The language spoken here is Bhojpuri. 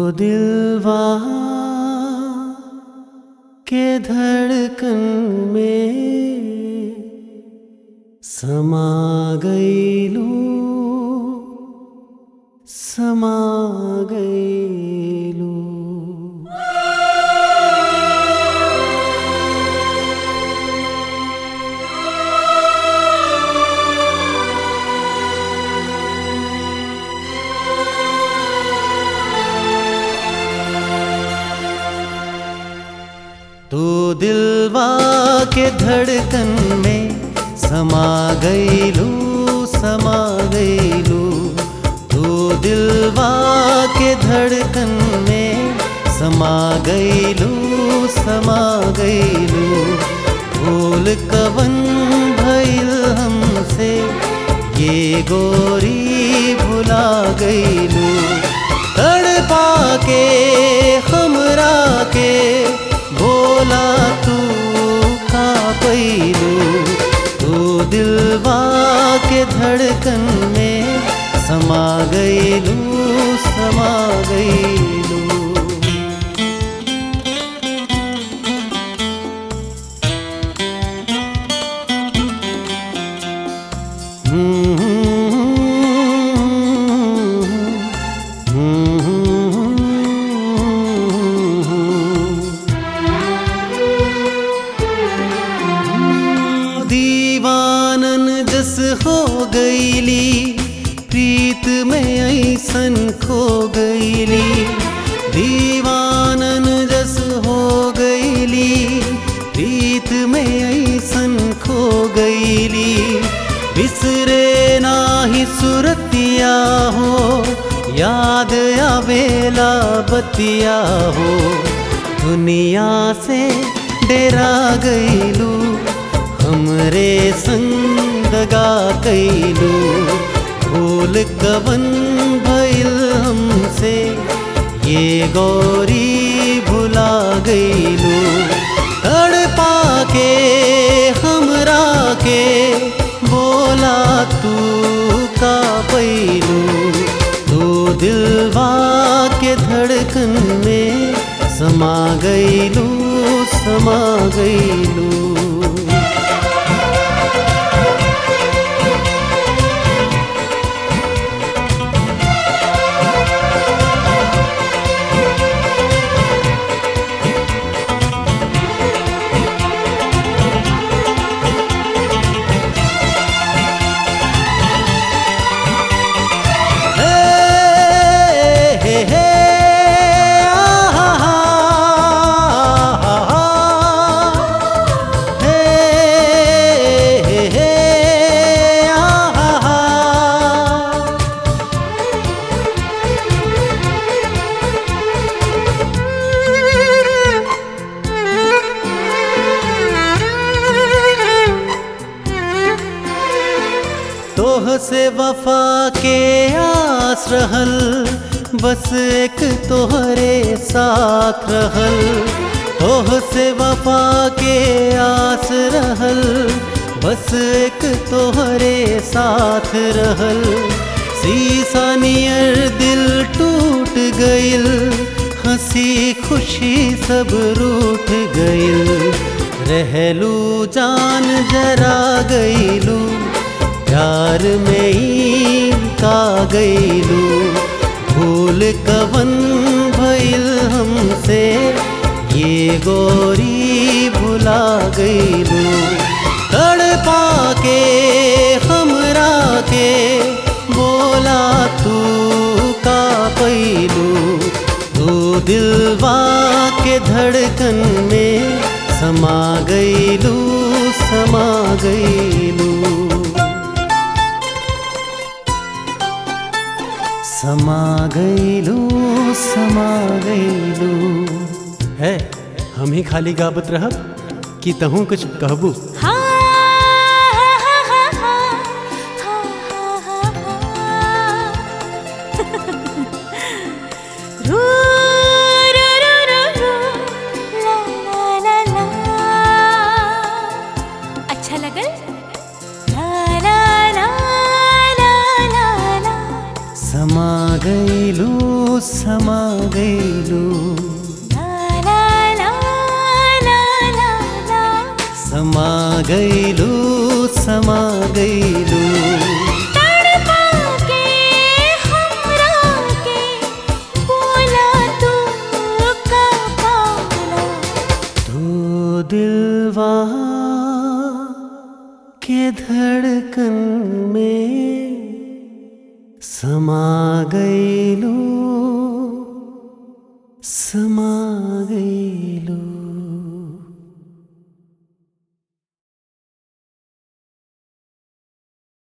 दिलवा के धड़कन में समा गईलू समा गईलू तू दिलवा के धड़कन में समा गईलू समा गईलू तू दिलवा के धड़कन में समा गईलू समा गईलू भूल कवन भइल हमसे ये गोरी भुला गईलू तड़पा के हमरा के बोला तू का पैलू तू दिलवा के धड़कन में समा गईलू समा गईलू दीवानन जस हो गईली प्रीत में ऐसन खो गईली दीवानन जस हो गईली प्रीत में ऐसन खो गईली बिसरे नाही सुरतिया हो याद आवेला बतिया हो दुनिया से डेरा गईलू हमरे संग दगा कैलू भूल कवन भइल हमसे ये गौरी भुला गईलू तड़पा के हमरा के बोला तू का पैलू तू दिलवा के धड़कन में समा गईलू समा गईलू हे हे आहा हे हे हे आहा तोह से वफा के आस रहल बस एक तोहरे साथ रहल तोह से वफा के आस रहल बस एक तोहरे साथ रहल सीसा नियर दिल टूट गइल हंसी खुशी सब रूठ गइल रहलू जान जरा गइलू प्यार में ही का गईलू भूल कवन भइल हमसे ये गोरी भुला गईलू तड़पा के हमरा के बोला तू का पैलू तू दिलवा के धड़कन में समा गईलू समा गईलू समा गईलू समा गईलू है हम ही खाली गाबत रहब कि तहूँ कुछ कहबू हा हा हा हा हा हा रू रू रू रू रू ला ला ला ला अच्छा लगल ला ला ला ला ला ला समा गईलू समा गईलू ला ला ला ला ला ला समा गईलू समा गईलू तड़पा के हमरा के बोला तू का पाला तू दिलवा के धड़कन में समा गईलू समा गई